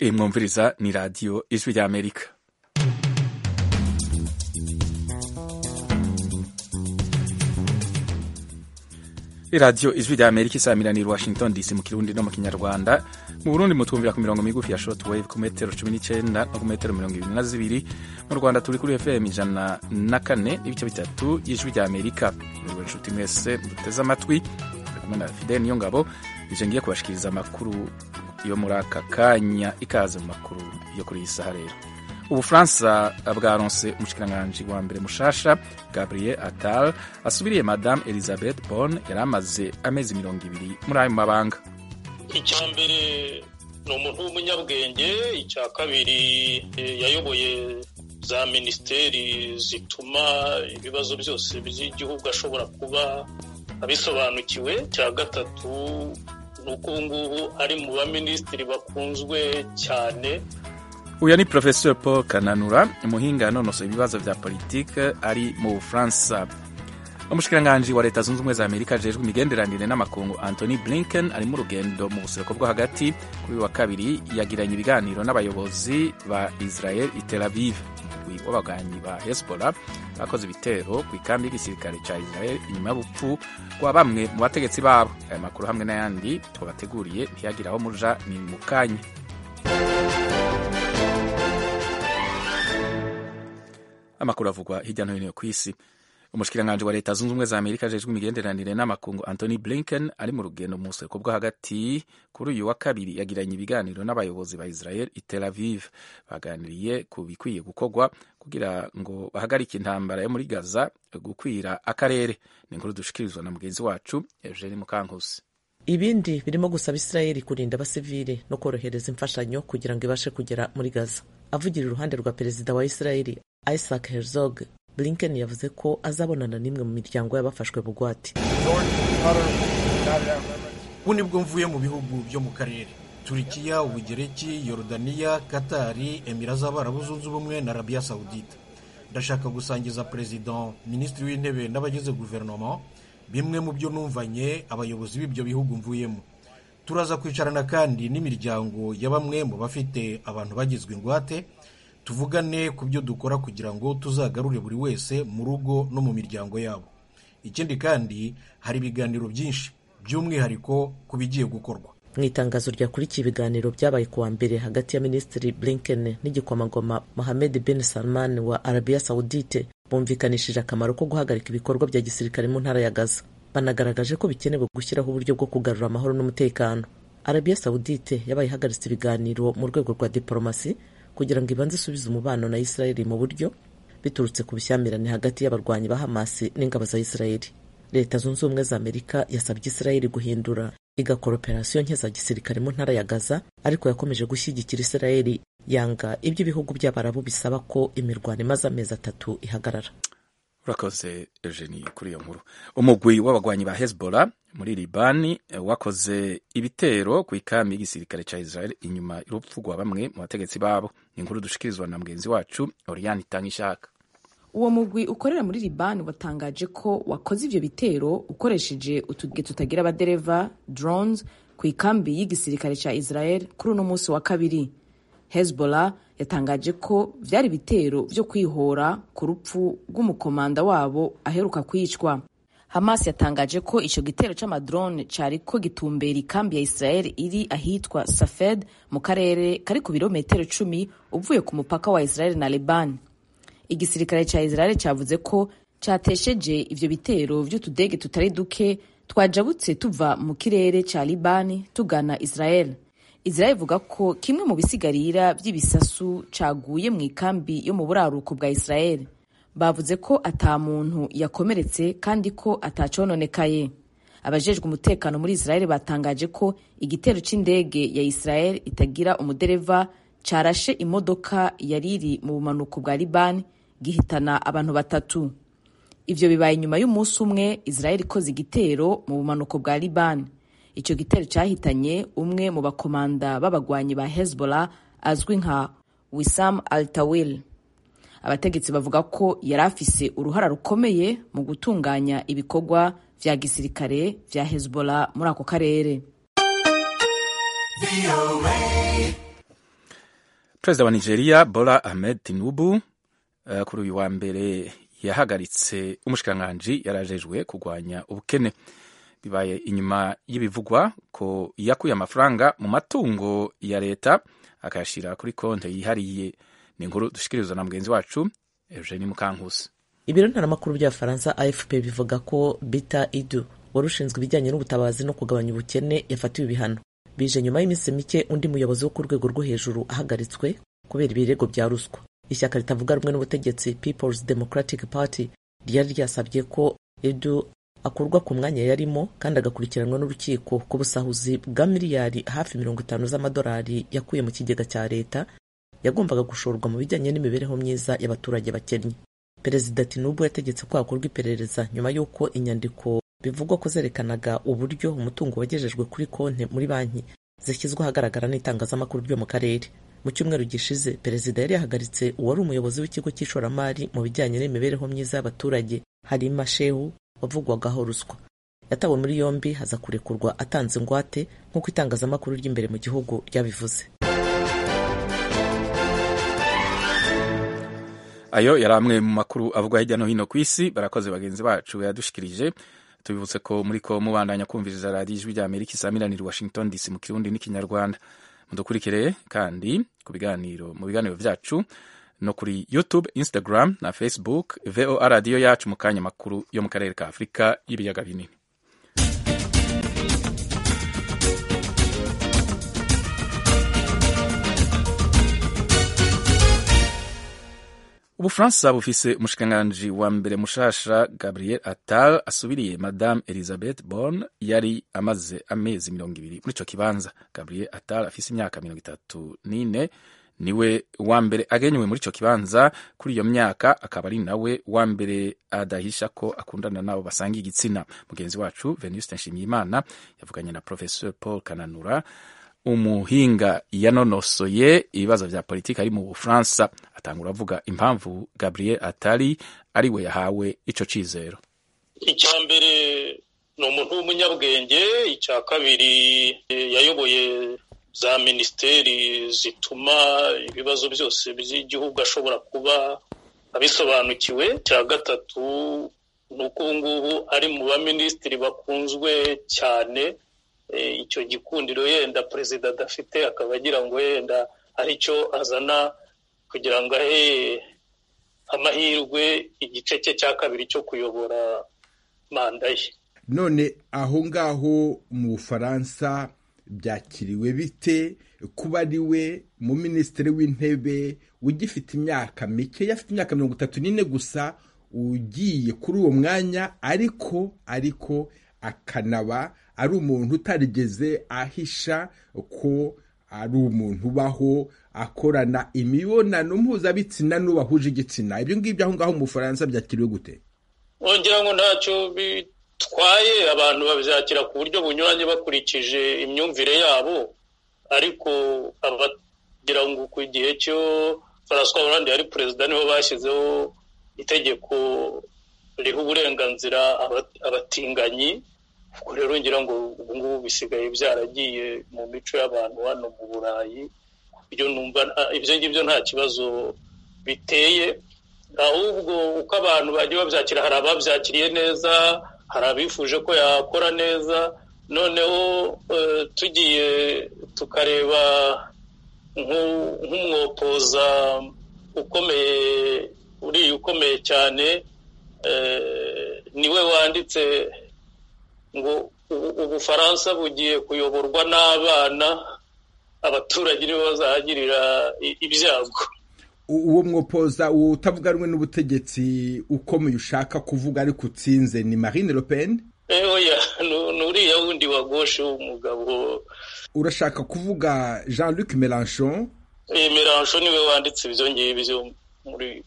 Imwumviriza ni radiyo ijwi ry'amerika iradiyo ijwi rya amerika isamiraniye washington dc mu kirundi no mu kinyarwanda mu burundi mutwumvira ku mirongo migufi ya short wave ku metero cumi n'icyenda no ku metero mirongo irindwi na zibiri mu rwanda turi kuri fm ijana na kane n'ibice bitatu y'ijwi rya amerika buriwe inshuti mwese muteze amatwi kumwe na fide niyo ngabo ije ngiye kubashikiriza amakuru yo muri aka kanya ikaze mu makuru yo kuri iyi saha rero ubufaransa bwaronse umushikiranganji wa mbere mushasha gabriel attal asubiriye madame elizabeth bon yari amaze amezi mirongo ibiri muri ayo mabanga icya mbere ni umuntu w'umunyabwenge icya kabiri yayoboye za minisiteri zituma ibibazo byose by'igihugu ashobora kuba abisobanukiwe icya gatatu ni uko ubu ngubu ari mu baminisitiri bakunzwe cyane uyu ni porofesor paul kananura umuhinga yanonosora ibibazo bya politiki ari mu bufaransa umushikiranganji wa leta zunze ubumwe za amerika ajejwe imigenderanire n'amakungu antony blinken ari mu rugendo mu buseruko bwo hagati kuri uyu wa kabiri yagiranye ibiganiro n'abayobozi ba israel i tel aviv umugwi w'abaganyi ba hezbollah bakoze ibitero ku ikambi y'igisirikare cya israel inyuma y'ubupfu kwa bamwe mu bategetsi babo aya makuru hamwe n'ayandi twabateguriye ntiyagira aho muja ni mu kanya amakuru avugwa hirya no hino ku isi umushikiranganji wa leta zunze ubumwe za amerika ajejwe imigenderanire n'amakungu antony blinken ari mu rugendo mu buseruko bwo hagati kuri uyu wa kabiri yagiranye ibiganiro n'abayobozi ba israel i tel aviv baganiriye ku bikwiye gukorwa kugira ngo bahagarike intambara yo muri gaza gukwira akarere ni inkuru dushikirizwa na mugenzi wacu eugene mukankusi ibindi birimo gusaba israel kurinda abasivili no korohereza imfashanyo kugira ngo ibashe kugera muri gaza avugira iruhande rwa perezida wa israel isaac herzog blinken yavuze ko azabonana n'imwe mu miryango y'abafashwe bugwate ubu nibwo mvuye mu bihugu byo mu karere turikiya ubugereki yorodaniya katari emira z'abarabu zunze ubumwe na arabiya sawudita ndashaka gusangiza perezida minisitiri w'intebe n'abagize guverinoma bimwe mu byo numvanye abayobozi b'ibyo bihugu mvuyemo turaza kwicarana kandi n'imiryango ya bamwe mu bafite abantu bagizwe ingwate tuvugane ku byo dukora kugira ngo tuzagarure buri wese mu rugo no mu miryango yabo ikindi kandi hari ibiganiro byinshi by'umwihariko ku bigiye gukorwa mu itangazo ryakurikiye ibiganiro byabaye kuwa mbere hagati ya minisitiri blinken n'igikomangoma mohamed bin salman wa arabiya sawudite bumvikanishije akamaro ko guhagarika ibikorwa bya gisirikare mu ntara ya gaza banagaragaje ko bikenewe gushyiraho uburyo bwo kugarura amahoro n'umutekano arabiya sawudite yabaye ihagaritse ibiganiro mu rwego rwa diporomasi kugira ngo ibanze isubize umubano na israeli mu buryo biturutse ku bushyamirane hagati y'abarwanyi ba hamasi n'ingabo za israeli leta zunze ubumwe za amerika yasabye israeli guhindura igakora operasiyo nke za gisirikare mu ntara ya gaza ariko yakomeje gushyigikira israeli yanga ibyo ibihugu by'abarabu bisaba ko imirwano imaze amezi atatu ihagarara urakoze eugenie kuri iyo nkuru umugwi w'abagwanyi ba hezbollah muri libani wakoze ibitero ku ikami y'igisirikare cya israel inyuma y'urupfu rwa bamwe mu bategetsi babo ni inkuru dushikirizwa na mugenzi wacu oriane itangishaka uwo mugwi ukorera muri libani watangaje ko wakoze ibyo bitero ukoresheje utuge tutagira abadereva drones ku ikambi y'igisirikare cya israel kuri uno munsi wa kabiri hezbollah yatangaje ko byari ibitero byo kwihora ku rupfu rw'umukomanda wabo aheruka kwicwa hamas yatangaje ko icyo gitero cy'amadrone cyari ko gitumbera ikambi ya israel iri ahitwa safed mu karere kari ku birometero icumi uvuye ku mupaka wa israel na leban igisirikare cya israel cyavuze ko cyatesheje ibyo bitero by'utudege tutari duke twajabutse tuva mu kirere cya libani tugana israel israel ivuga ko kimwe mu bisigarira by'ibisasu caguye mu ikambi yo mu buraruko bwa israel bavuze ko ata muntu yakomeretse kandi ko atacononekaye abajejwe umutekano muri israel batangaje ko igitero c'indege ya israel itagira umudereva carashe imodoka yari iri mu bumanuko bwa liban gihitana abantu batatu ivyo bibaye inyuma y'umunsi umwe israel ikoze igitero mu bumanuko bwa liban icyo gitero cyahitanye umwe mu bakomanda b'abagwanyi ba hezbollah azwi nka wisam altawil abategetsi bavuga ko yari afise uruhara rukomeye mu gutunganya ibikorwa vya gisirikare vya hezbollah muri ako karere perezida wa nigeria bora ahmed tinubu eh, kuri uyu wa mbere yahagaritse umushikiranganji yarajejwe kurwanya ubukene bibaye inyuma y'ibivugwa ko yakuye amafaranga mu matungo ya leta akayashyira kuri konti yihariye ni inkuru dushikiriza na mugenzi wacu eugenie mukankusi ibiro ntaramakuru by'abafaransa afp bivuga ko bita idu wari ushinzwe ibijyanye n'ubutabazi no kugabanya ubukene yafatiwe ibihano bije nyuma y'iminsi mike undi muyobozi wo ku rwego rwo hejuru ahagaritswe kubera ibirego bya ruswa ishyaka ritavuga rumwe n'ubutegetsi peoples democratic party ryari ryasabye ko edu akurwa ku mwanya yarimo kandi agakurikiranwa n'urukiko ku busahuzi bwa miliyari hafi mirongo itanu z'amadolari yakuye mu kigega cya leta yagombaga gushorwa mu bijyanye n'imibereho myiza y'abaturage bakennye perezida tinubu yategetse ko hakorwa iperereza nyuma y'uko inyandiko bivugwa ko zerekanaga uburyo umutungo wagejejwe kuri konti muri banki zashyizwe ahagaragara n'itangazamakuru ryo mu karere mu cyumweru gishize perezida yari yahagaritse uwari umuyobozi w'ikigo cy'ishoramari mu bijyanye n'imibereho myiza y'abaturage harima shehu wavugwagaho ruswa yatawe muri yombi haza kurekurwa atanze ingwate nk'uko itangazamakuru ry'imbere mu gihugu ryabivuze ayo yari amwe mu makuru avugwa hirya no hino ku isi barakoze bagenzi bacu yadushikirije tubibutse ko muri ko mubandanya kumviriza radiyo ijwi rya amerika isaamiranira washington dc mu kirundi n'ikinyarwanda mudukurikire kandi ku biganiro mu biganiro byacu no kuri youtube instagram na facebook voa radiyo yacu mu kanya makuru yo mu karere ka afurika y'ibiyaga binini ubufaransa bufise umushikiranganji wa mbere mushasha gabriel attal asubiriye madame elizabeth borne yari amaze amezi mirongo ibiri muri ico kibanza gabriel attal afise imyaka mirongo itatu n'ine niwe wa mbere agenewe muri ico kibanza kuri iyo myaka akaba ari nawe wa mbere adahisha ko akundana n'abo basangiye igitsina mugenzi wacu venuste nshimiyimana yavuganye na professeur paul kananura umuhinga yanonosoye ibibazo vya politiki ari mu bufaransa atangura avuga impamvu gabriel atari ari we yahawe ico cizero icya mbere ni umuntu w'umunyabwenge icya kabiri eh, yayoboye za minisiteri zituma ibibazo byose by'igihugu ashobora kuba abisobanukiwe icya gatatu ni uko ubu ngubu ari mu baminisitiri bakunzwe cyane icyo gikundiro yenda perezida adafite akaba agira ngo yenda aricyo azana kugira ngo ahe amahirwe igice cye cya kabiri cyo kuyobora manda ye none aho ngaho mu bufaransa byakiriwe bite kuba ari we mu minisitiri w'intebe ugifite imyaka mike afite imyaka mirongo itatu n'ine gusa ugiye kuri uwo mwanya ariko ariko akanaba ari umuntu utarigeze ahisha ko ari umuntu ubaho akorana imibonano mpuzabitsina n'ubahuje igitsina ibyo ngibyo aho ngaho mu bufaransa byakiriwe gute ngira ngo ntacyo bitwaye abantu babyakira ku buryo bunyuranye bakurikije imyumvire yabo ariko abagira ngo ku gihe cyo François Hollande yari perezida niho bashyizeho itegeko riha uburenganzira abatinganyi ubwo rero ngira ngo ubu ngubu bisigaye byaragiye mu mico y'abantu hano mu burayi ibyo numva ibyo ngibyo nta kibazo biteye ahubwo uko abantu bagiye babyakira hari ababyakiriye neza hari abifuje ko yakora neza noneho tugiye tukareba nk'umwopoza ukomeye uriya ukomeye cyane niwe wanditse ngo ubufaransa bugiye kuyoborwa n'abana abaturage nibo bazahagirira ibyago uwo mwopoza utavuga rumwe n'ubutegetsi ukomeye ushaka kuvuga ariko utsinze ni marine le pen oya ni uriya wundi wa goshe w'umugabo urashaka kuvuga jean luc melanchon melanchon niwe wanditse ibyo ngibyo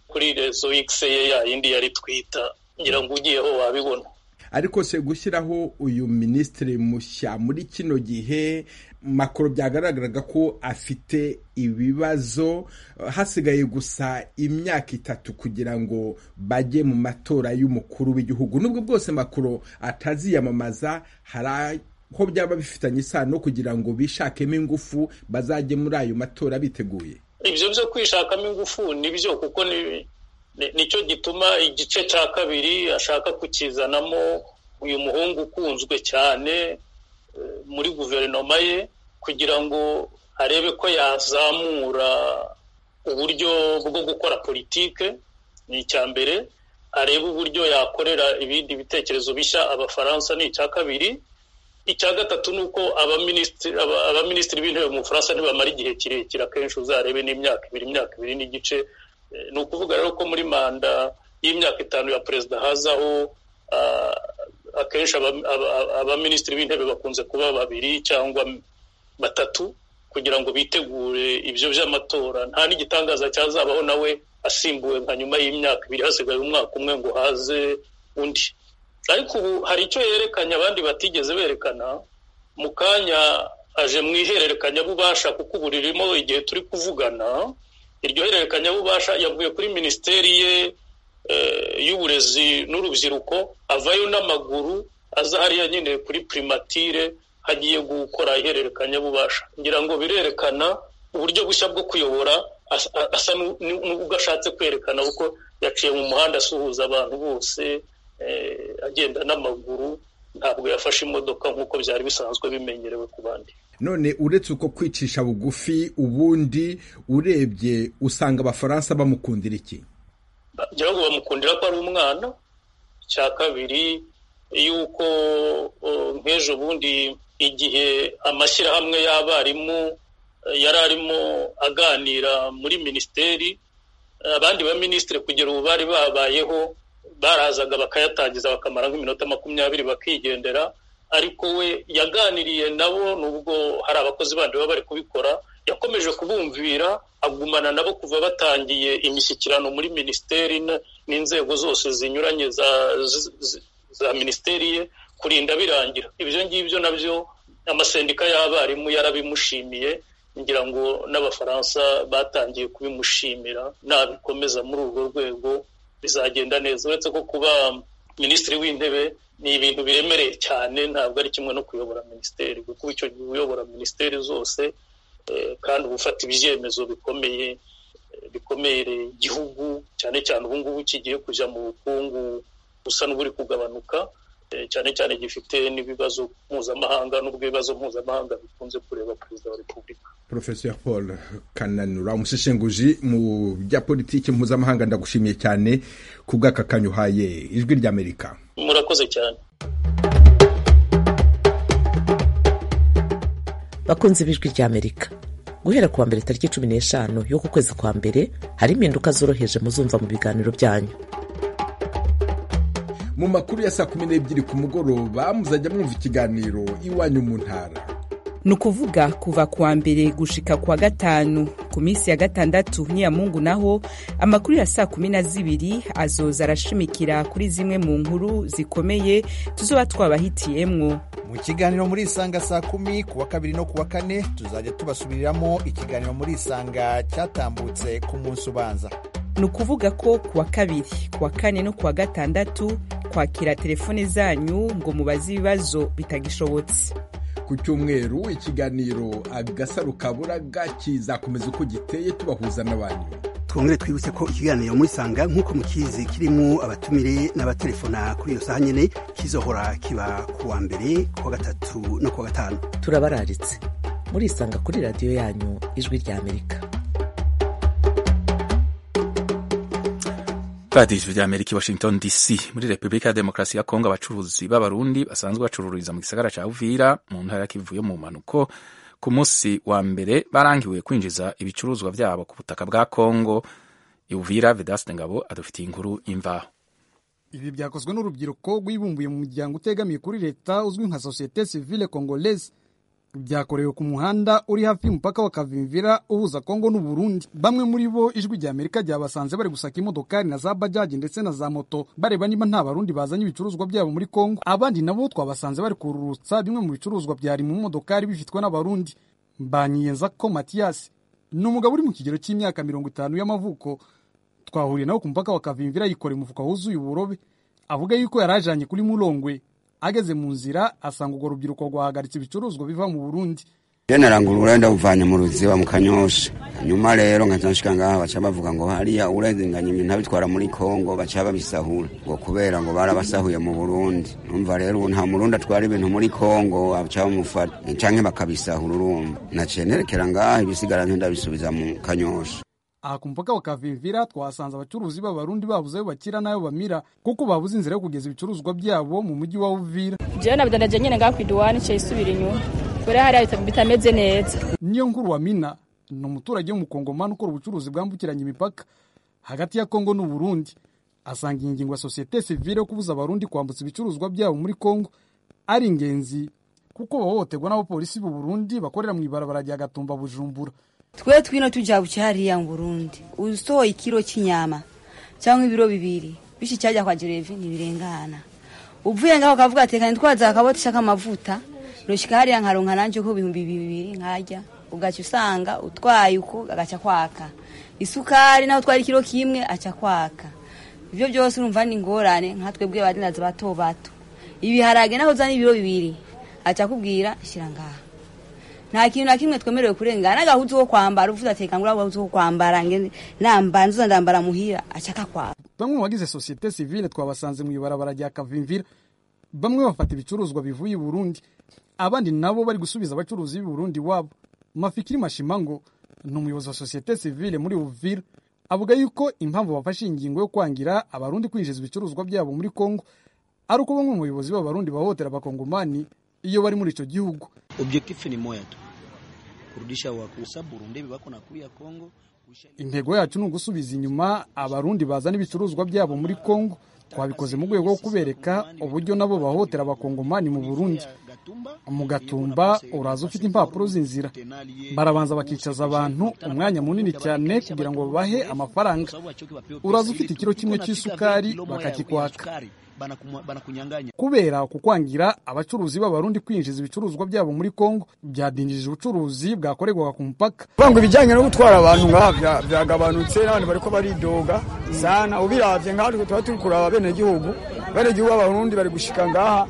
kuri rezo ikise ye yayindi yari twita ngira ngo ugiyeho wabibona ariko se gushyiraho uyu minisitiri mushya muri kino gihe makoro byagaragaraga ko afite ibibazo hasigaye gusa imyaka itatu kugira ngo bajye mu matora y'umukuru w'igihugu n'ubwo bwose makoro ataziyamamaza hari aho byaba bifitanye isano kugira ngo bishakemo ingufu bazajye muri ayo matora biteguye ibyo byo kwishakamo ingufu nibyo kuko nicyo gituma igice cya kabiri ashaka kukizanamo uyu muhungu ukunzwe cyane muri guverinoma ye kugira ngo arebe ko yazamura uburyo bwo gukora politike ni icya mbere arebe uburyo yakorera ibindi bitekerezo bishya abafaransa ni icya kabiri icya gatatu ni uko abaminisitiri b'intebe mu bufaransa ntibamara igihe kirekire akenshi uzarebe n'imyaka ibiri imyaka ibiri n'igice ni ukuvuga rero ko muri manda y'imyaka itanu ya perezida hazaho akenshi abaminisitiri b'intebe bakunze kuba babiri cyangwa batatu kugira ngo bitegure ibyo by'amatora nta n'igitangaza cyazabaho nawe asimbuwe nka nyuma y'imyaka ibiri hasigaye umwaka umwe ngo haze undi ariko ubu hari icyo yerekanye abandi batigeze berekana mu kanya aje mu ihererekanyabubasha kuko ubu ririmo igihe turi kuvugana iryo hererekanyabubasha yavuye kuri minisiteri ye y'uburezi n'urubyiruko avayo n'amaguru aza hariya nyine kuri primatire hagiye gukora ihererekanyabubasha ngira ngo birerekana uburyo bushya bwo kuyobora asa n'ubwo ashatse kwerekana kuko yaciye mu muhanda asuhuza abantu bose agenda n'amaguru ntabwo yafashe imodoka nk'uko byari bisanzwe bimenyerewe ku bandi none uretse uko kwicisha bugufi ubundi urebye usanga abafaransa bamukundira iki ngira ngo bamukundira ko ari umwana icya kabiri yuko nk'ejo bundi igihe amashyirahamwe y'abarimu yari arimo aganira muri minisiteri abandi baminisitiri kugera ubu bari babayeho barazaga bakayatangiza bakamara nk'iminota makumyabiri bakigendera ariko we yaganiriye nabo nubwo hari abakozi bandi baba bari kubikora yakomeje kubumvira agumana nabo kuva batangiye imishyikirano muri minisiteri n'inzego zose zinyuranye za za minisiteri ye kurinda birangira ibyo ngibyo nabyo amasendika y'abarimu yarabimushimiye ngira ngo n'abafaransa batangiye kubimushimira nabikomeza muri urwo rwego bizagenda neza uretse ko kuba minisitiri w'intebe ni ibintu biremereye cyane ntabwo ari kimwe no kuyobora minisiteri kuko icyo gihe uyobora minisiteri zose kandi uba ufata ibyemezo bikomeye bikomereye igihugu cyane cyane ubu ngubu kigiye kujya mu bukungu busa n'uburi kugabanuka cyane cyane gifite n'ibibazo mpuzamahanga n'ubwo ibibazo mpuzamahanga bikunze kureba perezida wa repubulika professeur paul kananura umushishenguzi mu bya politiki mpuzamahanga ndagushimiye cyane ku bw'aka kanya uhaye ijwi ry'amerika murakoze cyane bakunze b'ijwi ry'amerika guhera kuwa mbere tariki cumi n'eshanu y'uku kwezi kwa mbere hari impinduka zoroheje muzumva mu biganiro byanyu mu makuru ya saa kumi n'ebyiri ku mugoroba muzajya mwumva ikiganiro iwanyu mu ntara ni ukuvuga kuva kuwa mbere gushika kuwa gatanu ku minsi ya gatandatu n'iyamungu naho amakuru ya saa kumi na zibiri azoza arashimikira kuri zimwe mu nkuru zikomeye tuzoba twabahitiyemwo mu kiganiro muri isanga saa kumi kuwa kabiri no kuwa kane tuzajya tubasubiriramo ikiganiro muri isanga cyatambutse ku munsi ubanza ni ukuvuga ko kuwa kabiri kuwa kane no kuwa gatandatu kwakira telefone zanyu ngo mubaze ibibazo bitagishobotse ku cyumweru ikiganiro agasaru kaburaga kizakomeza uko giteye tubahuza n'abantu twongere twibutse ko ikiganiro muri sanga nk'uko mukizi kirimo abatumire n'abatelefona kuri iyo saha nyine kizohora kiba ku wa mbere kuwa gatatu no kuwa gatanu turabararitse murisanga kuri radiyo yanyu ijwi ry'amerika radiyo ry'amerika i washington dc muri repubulika ya demokarasi ya kongo abacuruzi b'abarundi basanzwe bacururiza mu gisagara cya uvira mu ntara ya kivuye mu mpanuko ku munsi wa mbere barangiwe kwinjiza ibicuruzwa byabo ku butaka bwa kongo uvira vedaste ngabo adufitiye inkuru imvaho ibi byakozwe n'urubyiruko rwibumbuye mu muryango utegamiye kuri leta uzwi nka sosiyete sivile congolaise byakorewe ku muhanda uri hafi y'umupaka wa Kavimvira uhuza Kongo n'u Burundi. Bamwe muri bo ijwi rya Amerika ryabasanze bari gusaka imodokari na za bajaji ndetse na za moto bareba niba nta barundi bazanye ibicuruzwa byabo muri Kongo. Abandi nabo twabasanze bari kururutsa bimwe mu bicuruzwa byari mu modokari bifitwe n'abarundi. Mbanyiyenza ko Matiyasi ni umugabo uri mu kigero cy'imyaka mirongo itanu y'amavuko twahuriye nawe ku mupaka wa Kavimvira yikoreye umufuka wuzuye uburobe avuga yuko yari ajanye kuri Murongwe ageze mu nzira asanga urwo rubyiruko rwahagaritse ibicuruzwa biva mu burundi narangura urenda uvanye mu ruziba mu kanyosha nyuma rero nkazanshyika ngaha baca bavuga ngo hariya urenganya ibintu abitwara muri kongo baca babisahura ngo kubera ngo barabasahuye mu burundi numva rero ubu nta murundi atwara ibintu muri kongo aca bamufata canke bakabisahura urumva naciye nerekera ngaha ibisigara nte ndabisubiza mu kanyosha aha ku mupaka wa kavimvira twahasanze abacuruzi b'abarundi babuze ayo bakira n'ayo bamira kuko babuze inzira yo kugeza ibicuruzwa byabo mu mujyi wa uvira jewe nabidanda jyenyine ngaha ku iduwani iciye isubira inyuma kure hariya bitameze neza niyo nkuru wa mina ni umuturage w'umukongomani ukora ubucuruzi bwambukiranya imipaka hagati ya kongo n'uburundi asanga ingingo ya sosiyete sivile yo kubuza abarundi kwambutsa ibicuruzwa byabo muri kongo ari ingenzi kuko bahohoterwa n'abapolisi b'u Burundi bakorera mu ibarabara rya gatumba bujumbura twe twino tujya buke hariya mu burundi usohoye ikiro cy'inyama cyangwa ibiro bibiri bityo icyajya kwa gerevi ntibirengana uvuye ngaho ukavuga ati reka ntitwaze akaboti k'amavuta rushyika hariya nkaronka nanjye ko ibihumbi bibiri nkajya ugacya usanga utwaye uko agaca kwaka isukari naho utwara ikiro kimwe aca kwaka ibyo byose urumva ni ingorane nka twebwe barinazi bato bato ibiharage naho uzana ibiro bibiri aca akubwira shyira ngaha nta kintu na kimwe twemerewe kurengana n'agahuzu ko kwambara uvuze ati kangura agahuzu ko kwambara namba nzuza ndambara muhira acaka kwaba bamwe mu bagize sosiyete sivile twabasanze mu ibarabara rya kavimvira bamwe bafata ibicuruzwa bivuye i burundi abandi nabo bari gusubiza abacuruzi b'i burundi wabo mafikiri mashima ngo ni umuyobozi wa sosiyete sivile muri uvira avuga yuko impamvu bafashe ingingo yo kwangira abarundi kwinjiza ibicuruzwa byabo muri kongo ari uko bamwe mu bayobozi b'abarundi bahohotera abakongomani iyo bari muri icyo gihugu objectif ni moya tu kurudisha wakusa burundi bako nakuya kongo intego yacu ni ugusubiza inyuma abarundi bazana ibicuruzwa byabo muri kongo twabikoze mu rwego rwo kubereka uburyo nabo bahohotera abakongomani mu burundi mu gatumba uraza ufite impapuro z'inzira barabanza bakicaza abantu umwanya munini cyane kugira ngo babahe amafaranga uraza ufite ikiro kimwe cy'isukari bakakikwaka kubera kukwangira abacuruzi b'abarundi kwinjiza ibicuruzwa byabo muri kongo byadinjije ubucuruzi bwakorerwaga ku mupaka ngo ibijyanye no gutwara abantu ngaha byagabanutse n'abantu bariko baridoga sana ubiravye ngaha twe tuba turi kuraba abenegihugu abenegihugu b'abarundi bari gushika ngaha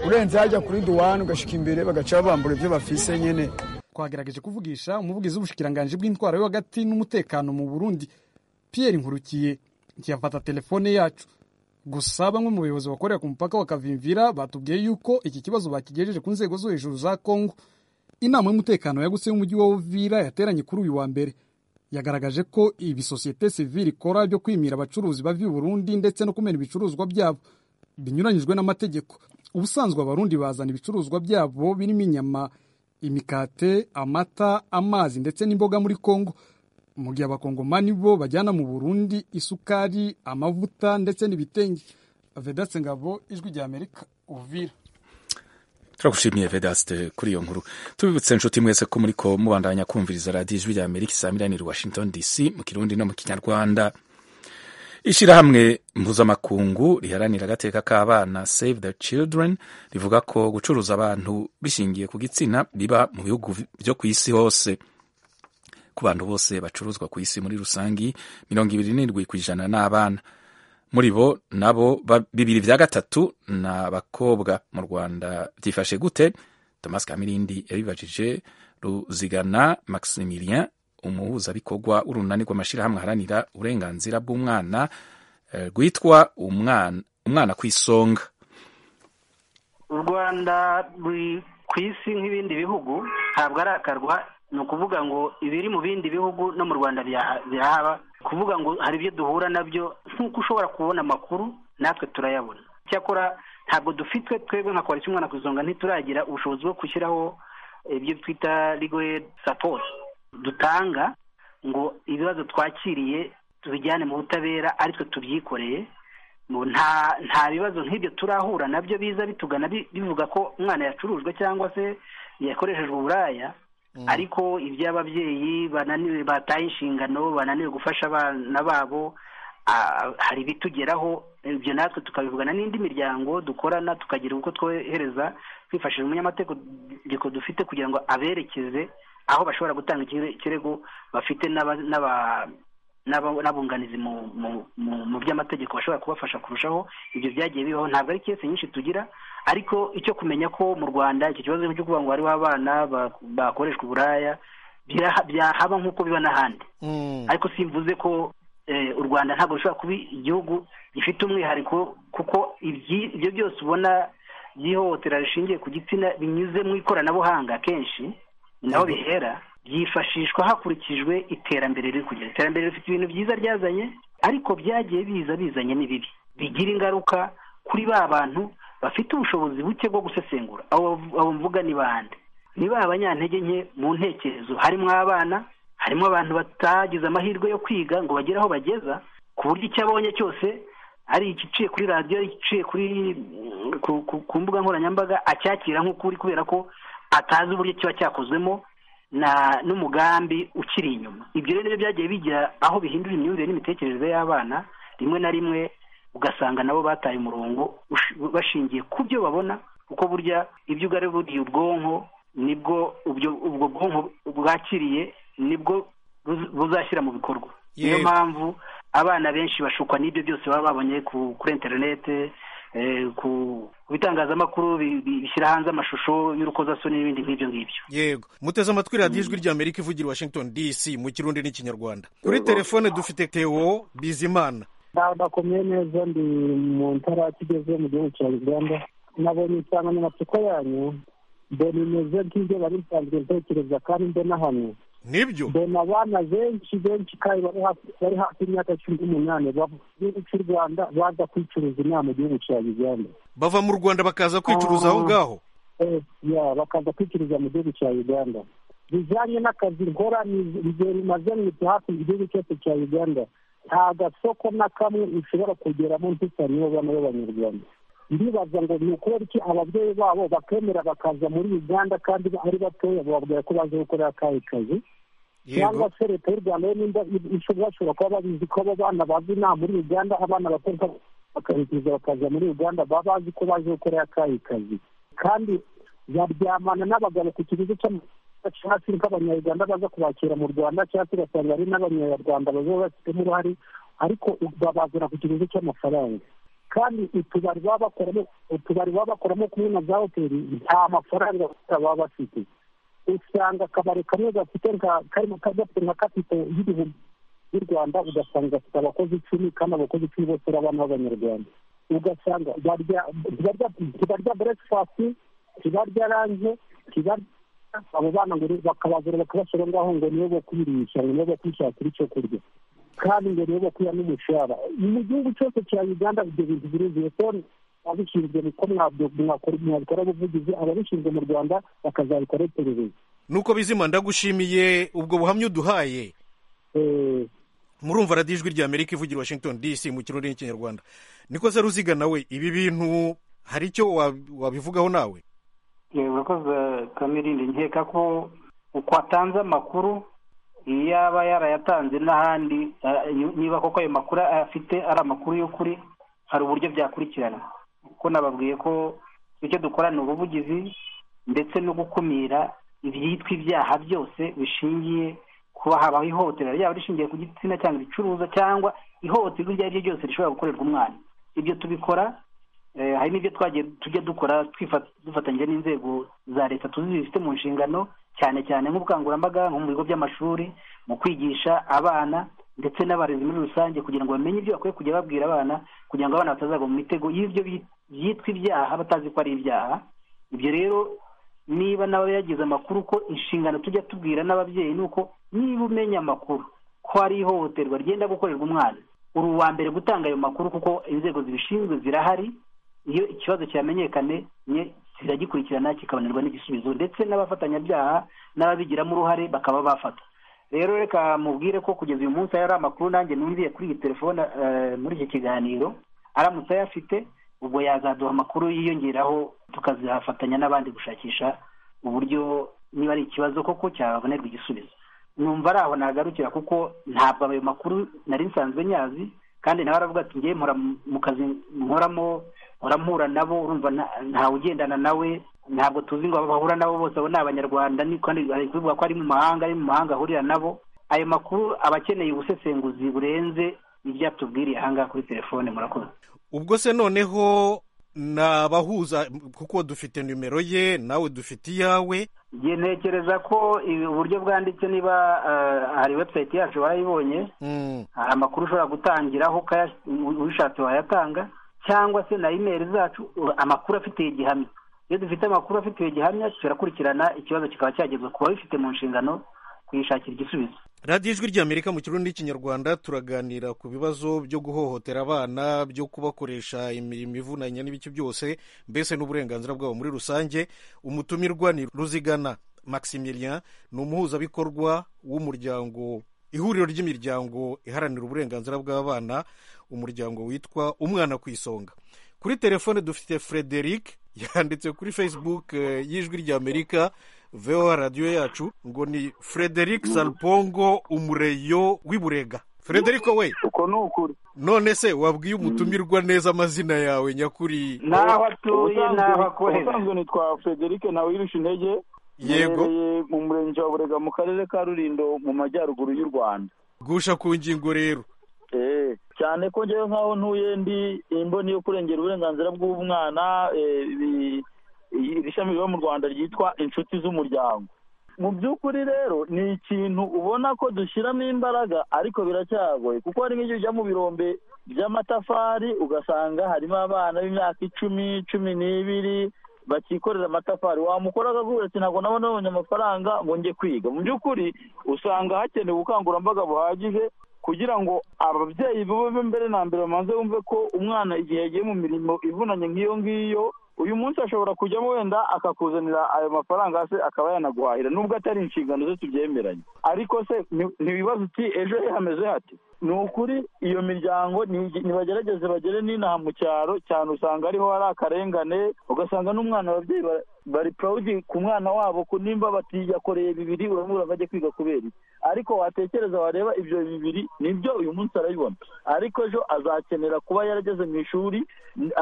urenze hajya kuri duwani ugashika imbere bagaca babambura ibyo bafise nyene twagerageje kuvugisha umuvugizi w'ubushikiranganji bw'intwaro yo hagati n'umutekano mu burundi pierre nkurukiye ntiyafata telefone yacu gusa bamwe mu bayobozi bakorera ku mupaka wa kavimvira batubwiye yuko iki kibazo bakigejeje ku nzego zo hejuru za kongo inama y'umutekano yagutse y'umujyi wa uvira yateranye kuri uyu wa mbere yagaragaje ko ibi sosiyete sivile ikora byo kwimira abacuruzi bava i burundi ndetse no kumena ibicuruzwa byabo binyuranyijwe n'amategeko ubusanzwe abarundi bazana ibicuruzwa byabo birimo inyama imikate amata amazi ndetse n'imboga muri kongo mu gihe abakongomani bo bajyana mu burundi isukari amavuta ndetse n'ibitenge vedatse ngabo ijwi rya amerika uvira turagushimiye vedaste kuri iyo nkuru tubibutse inshuti mwese ko muri ko mubandanya kumviriza radiyo ijwi rya amerika saa milaniri washington dc mu kirundi no mu kinyarwanda ishyirahamwe mpuzamakungu riharanira agateka k'abana save the children rivuga ko gucuruza abantu bishingiye ku gitsina biba mu bihugu byo ku isi hose ku bantu bose bacuruzwa ku isi muri rusangi mirongo ibiri n'indwi ku ijana n'abana muri bo nabo bibiri bya gatatu ni abakobwa mu rwanda byifashe gute thomas kamirindi yabibajije ruzigana maximilien umuhuzabikorwa w'urunani rw'amashyirahamwe aharanira uburenganzira bw'umwana rwitwa umwana ku isonga u rwanda ruri ku isi nk'ibindi bihugu ntabwo arakarwa ni ukuvuga ngo ibiri mu bindi bihugu no mu rwanda birahaba kuvuga ngo hari ibyo duhura nabyo nk'uko ushobora kubona amakuru natwe turayabona cyakora ntabwo dufitwe twebwe nka koalisiyo umwana ku isonga ntituragira ubushobozi bwo gushyiraho ibyo twita rigoye sapoti dutanga ngo ibibazo twakiriye tubijyane mu butabera aritwe tubyikoreye nta bibazo nk'ibyo turahura nabyo biza bitugana bivuga ko umwana yacurujwe cyangwa se yakoreshejwe uburaya ariko iby'ababyeyi bananiwe bataye inshingano bananiwe gufasha abana babo hari ibitugeraho ibyo natwe tukabivugana n'indi miryango dukorana tukagira uko twohereza twifashishije umunyamategeko dufite kugira ngo aberekeze aho bashobora gutanga ikirego bafite n'abunganizi mu by'amategeko bashobora kubafasha kurushaho ibyo byagiye bibaho ntabwo ari kese nyinshi tugira ariko icyo kumenya ko mu rwanda icyo kibazo cyo kuvuga ngo hariho abana ba- bakoreshwa uburaya byaha- byahaba nk'uko biba n'ahandi ariko simvuze ko eh, u rwanda ntabwo rushobora kuba igihugu gifite umwihariko kuko ibyi- ibyo byose ubona by'ihohotera rishingiye ku gitsina binyuze mu ikoranabuhanga kenshi ni naho bihera byifashishwa hakurikijwe iterambere riri kugera iterambere rifite ibintu byiza ryazanye ariko byagiye biza bizanye n'ibibi bigira ingaruka kuri ba bantu bafite ubushobozi buke bwo gusesengura abo abo mvuga ni bande ni ba banyantege nke mu ntekerezo harimo abana harimo abantu batagize amahirwe yo kwiga ngo bagere aho bageza ku buryo icyo abonye cyose ari igiciye kuri radiyo ari igiciye kuri ku, ku, ku mbuga nkoranyambaga acyakira nk'ukuri kubera ko atazi uburyo kiba cyakozwemo na n'umugambi ukiri inyuma ibyo rero nibyo byagiye bigira aho bihindura imyumvire n'imitekerereze y'abana rimwe na rimwe ugasanga nabo bataye umurongo ush- bashingiye ku byo babona kuko burya ibyo ugari buriye ubwonko nibwo ubyo- ubwo bwonko bwakiriye nibwo buz- buzashyira mu bikorwa niyo Yego. mpamvu abana benshi bashukwa n'ibyo byose baba babonye ku- kuri interinete eh, ku ku bitangazamakuru bi- bi- bishyira hanze amashusho y'urukozasoni n'ibindi nk'ibyo ngibyo yego muteze amatwi radiyo ijwi rya amerika ivugira i washington dc mu kirundi n'ikinyarwanda kuri telefone dufite teo bizimana bakomeye neza ndi mu ntara kigeze mu gihugu cya uganda nabonye insanganyamatsiko yanyu mbona imeze nk'ibyo bari nsanzwe ntekereza kandi mbona hano nibyo mbona abana benshi benshi kandi bari hafi- bari hafi y'imyaka cumi n'umunani bava mu gihugu cy'u rwanda baza kwicuruza inaha mu gihugu cya uganda bava mu rwanda bakaza kwicuruza aho ngaho Eh, ya bakaza kwicururiza mu gihugu cya uganda bijyanye n'akazi nkora ni- igihe rimaze mu hafi mu gihugu cyose cya uganda nta gasoko na kamwe ushobora kugeramo ntisaniye abana b'abanyarwanda ndibaza ngo ni ukubera iki ababyeyi babo bakemera bakaza muri uganda kandi ari batoya bababwira ko baje gukora akahe kazi Yego. cyangwa se leta y'u rwanda yo nimba ishobora bashobora kuba babizi ko abo bana bava inaha muri uganda abana batoya bakabitiza bakaza muri uganda baba bazi ko baje gukora akahe kazi kandi baryamana n'abagabo ku kiguzi cy'amafaranga cyangwa nk'abanyarwanda baza kubakira mu rwanda cyangwa se ugasanga hari n'abanyarwanda baba bafitemo uruhare ariko babazana ku kiguzi cy'amafaranga kandi utubari baba bakoramo utubari baba bakoramo kumwe na za hoteli nta mafaranga baba bafite usanga akabari kamwe gafite nka karimo gafite nka kapito y'ibihumbi y'u rwanda ugasanga gafite abakozi icumi kandi abakozi icumi bose ari abana b'abanyarwanda ugasanga barya barya barya breakfast ntibarya ranje ntibarya abo bana ngo ni- bakabazura bakabashyira aho ngaho ngo nibo bo kwirisha ngo nibo bo kwishakira icyo kurya kandi ngo nibo bo kurya n'umushahara Ni mu gihugu cyose cya uganda ibyo bintu biruzuye so ababishinzwe niko mwabyo- mwakora- mwabikora ubuvugizi ababishinzwe mu rwanda bakazabikora iperereza nuko bizima ndagushimiye ubwo buhamya uduhaye murumva radiyo ijwi rya amerika ivugira i washington dc mu kirundi n'ikinyarwanda niko se ruziga nawe ibi bintu hari icyo wa- wabivugaho nawe urakoze kamirindi nkeka ko uko atanze amakuru iyo aba yarayatanze n'ahandi eh, niba koko ayo makuru afite ari amakuru y'ukuri hari uburyo byakurikiranwa kuko nababwiye ko icyo dukora ni ubuvugizi ndetse no gukumira ibyitwa ibyaha byose bishingiye kuba habaho ihohotera ryaba rishingiye ku gitsina cyangwa ibicuruza cyangwa ihohoterwa iryo ari ryo ryose rishobora gukorerwa umwana ibyo tubikora Eh, hari n'ibyo twagiye tujya dukora twifa- dufatanyije n'inzego za leta tuzi zifite mu nshingano cyane cyane nk'ubukangurambaga nko mu bigo by'amashuri mu kwigisha abana ndetse n'abarezi muri rusange kugira ngo bamenye ibyo bakwiye kujya babwira abana kugira ngo abana batazagwa mu mitego y'ibyo bi- byitwa ibyaha batazi ko ari ibyaha ibyo rero niba nawe yagize amakuru ko inshingano tujya tubwira n'ababyeyi ni uko niba umenya amakuru ko hari ihohoterwa ryenda gukorerwa umwana uri uwa mbere gutanga ayo makuru kuko inzego zibishinzwe zirahari iyo ikibazo cyamenyekanye nye ziragikurikirana kikabonerwa n'igisubizo ndetse n'abafatanyabyaha n'ababigiramo uruhare bakaba bafata rero reka mubwire ko kugeza uyu munsi hari amakuru nanjye numviye kuri iyi telefone eh, muri iki kiganiro aramutse ayafite ubwo yazaduha amakuru yiyongeraho tukazafatanya n'abandi gushakisha uburyo niba ari ikibazo koko cyabonerwa igisubizo numva ari aho nagarukira kuko ntabwo ayo makuru nari nsanzwe nyazi kandi nawe aravuga ati ngewe mpora mu- mu kazi nkoramo mpora mpura nabo urumva nta- ntawe ugendana nawe ntabwo tuzi ngo abahura nabo bose abo ni abanyarwanda ni- kandi hari kuvuga ko ari mu mahanga ari mu mahanga ahurira nabo ayo makuru aba akeneye ubusesenguzi burenze ibyatubwiriye ahangaha kuri telefone murakoze ubwo se noneho ni abahuza kuko dufite nimero ye nawe dufite iyawe njye ntekereza ko ibi- uburyo bwanditse niba eh, hari website yacu warayibonye hari amakuru ushobora gutangiraho ukaya- ubishatse wayatanga cyangwa se na imeri zacu u- amakuru afitiye gihamya iyo dufite amakuru afitiye gihamya turakurikirana ikibazo kikaba cyagezwa ku babifite mu nshingano kuyishakira igisubizo radiyo ijwi ry'amerika mu kirundi n'ikinyarwanda turaganira ku bibazo byo guhohotera abana byo kubakoresha imirimo ivunanye n'ibiki byose mbese n'uburenganzira bwabo muri rusange umutumirwa ni ruzigana maximilien ni umuhuzabikorwa w'umuryango ihuriro ry'imiryango iharanira uburenganzira bw'abana umuryango witwa umwana ku isonga kuri telefone dufite frederic yanditse kuri facebook eh, y'ijwi ry'amerika voa radiyo yacu ngo ni frederic salpongo umureyo w'iburega frederic we uko ni ukuri none se wabwiye umutumirwa neza amazina yawe nyakuri N'aho atuye, n'aho akorera. ubusanzwe nitwa frederic nawe wirusha intege Yego. Mbereye mu murenge wa burega mu karere ka rurindo mu majyaruguru y'u rwanda gusha ku ngingo rero Eh, cyane ko ngewe nk'aho ntuye ndi imboni yo kurengera uburenganzira bw'umwana eh, ibi- iri shami riba mu rwanda ryitwa inshuti z'umuryango mu by'ukuri rero ni ikintu ubona ko dushyiramo imbaraga ariko biracyagoye kuko hari nk'igihe ujya mu birombe by'amatafari ugasanga harimo abana b'imyaka icumi cumi n'ibiri bakikorera amatafari wamukora akaguha ati ntabwo nabona babonye amafaranga ngo njye kwiga mu by'ukuri usanga hakenewe ubukangurambaga buhagije kugira ngo ababyeyi bube mbere na mbere bamaze bumve ko umwana igihe yagiye mu mirimo ivunanye nk'iyo ngiyo uyu munsi ashobora kujyamo wenda akakuzanira ayo mafaranga se akaba yanaguhahira nubwo atari inshingano ze tubyemeranye ariko se ni- ntiwibaza uti ejo he hameze hati ni ukuri iyo miryango ni- nibagerageze bagere n'inaha mu cyaro cyane usanga ariho hari akarengane ugasanga n'umwana ababyeyi ba- bari purawudi ku mwana wabo ku nimba batiyakoreye bibiri uramubura ngo ajye kwiga kubera iki ariko watekereza wareba ibyo bibiri nibyo uyu munsi arabibona ariko ejo azakenera kuba yarageze mu ishuri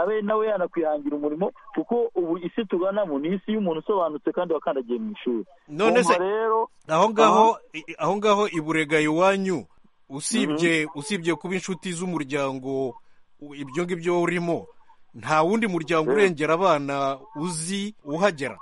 abe nawe yanakwihangira umurimo kuko ubu isi tuganamo ni isi y'umuntu usobanutse kandi wakandagiye mu ishuri none se Urumva rero aho ngaho i- aho ngaho iburega iwanyu usibye usibye kuba inshuti z'umuryango u- ibyo ngibyo urimo nta wundi muryango urengera abana uzi uhagera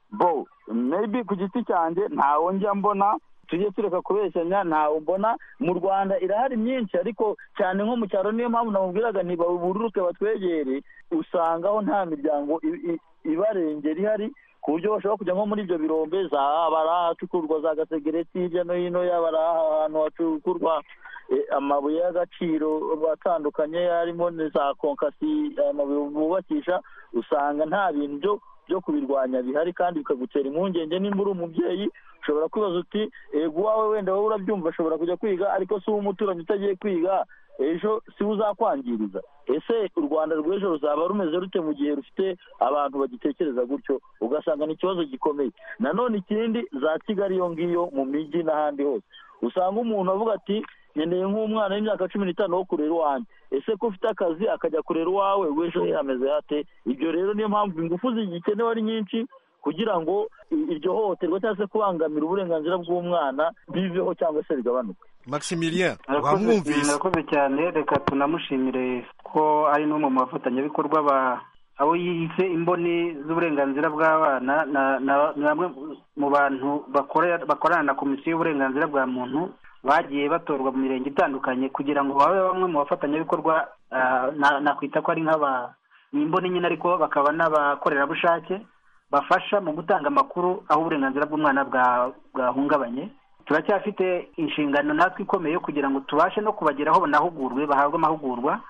bo maybe ku giti cyanjye ntawo njya mbona tujye tureka kubeshyanya ntawo mbona mu rwanda irahari myinshi ariko cyane nko mu cyaro niyo mpamvu namubwiraga ntibabururuke batwegere usangaho nta miryango i- i- ibarengera ihari ku buryo bashobora kujya nko muri ibyo birombe za bari ahacukurwa za gasegereti hirya no hino yaba ari ahantu hacukurwa eh, amabuye y'agaciro atandukanye harimo na za konkasi amabuye bubakisha usanga nta bintu byo byo kubirwanya bihari kandi bikagutera impungenge nimba uri umubyeyi ushobora kwibaza uti ego uwawe wenda wowe urabyumva ashobora kujya kwiga ariko si wowe umuturanyi utagiye kwiga ejo si we uzakwangiriza ese u rwanda rw'ejo ruzaba rumeze rute mu gihe rufite abantu bagitekereza gutyo ugasanga ni ikibazo gikomeye nanone ikindi za kigali iyo ngiyo mu mijyi n'ahandi hose usanga umuntu avuga ati nkeneye nk'umwana w'imyaka cumi n'itanu wo kurera iwanjye ese ko ufite akazi akajya kurera uwawe w'ejo he hameze hate ibyo rero niyo mpamvu ingufu zigikenewe ari nyinshi kugira ngo i- iryo hohoterwa cyangwa se kubangamira uburenganzira bw'umwana biveho cyangwa se bigabanuke maximilien Murakoze- wamwumvise murakoze cyane reka tunamushimire ko ari n'umwe mu bafatanyabikorwa ba abo yiyise imboni z'uburenganzira bw'abana na- na- ni bamwe mu bantu bakorera- bakorana na komisiyo y'uburenganzira bwa muntu bagiye batorwa mu mirenge itandukanye kugira ngo babe bamwe mu bafatanyabikorwa ah, na- nakwita ko ari nk'aba ni imboni nyine ariko bakaba n'abakorerabushake bafasha mu gutanga amakuru aho uburenganzira bw'umwana bwa- bwahungabanye turacyafite inshingano natwe ikomeye kugira ngo tubashe no kubageraho banahugurwe bahabwe amahugurwa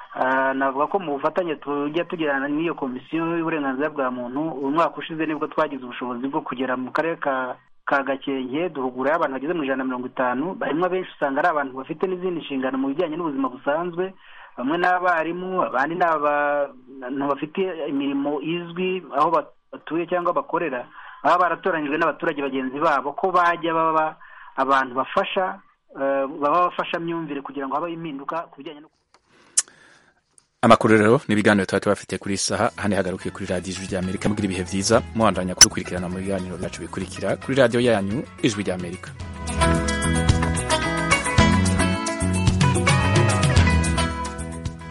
Ah, navuga ko mu bufatanye tujya tugirana n'iyo komisiyo y'uburenganzira bwa muntu uyu mwaka ushize nibwo twagize ubushobozi bwo kugera mu karere ka ka gakenke duhugurayo abantu bageze mu ijana na mirongo itanu barimo abenshi usanga ari abantu bafite n'izindi nshingano mu bijyanye n'ubuzima busanzwe bamwe n'abarimu abandi ni abantu bafite imirimo izwi aho bat- batuye cyangwa bakorera baba baratoranyijwe n'abaturage bagenzi babo ko bajya baba abantu bafasha eh, baba bafashamyumvire kugira ngo habeho impinduka ku bijyanye no amakuru rero n'ibiganiro tuba tubafite kuri iyi saha hano ihagarukiye kuri radiyo ijwi ry'amerika mugira ibihe byiza muhandanya kudukurikirana mu biganiro byacu bikurikira kuri radiyo yanyu ijwi ry'amerika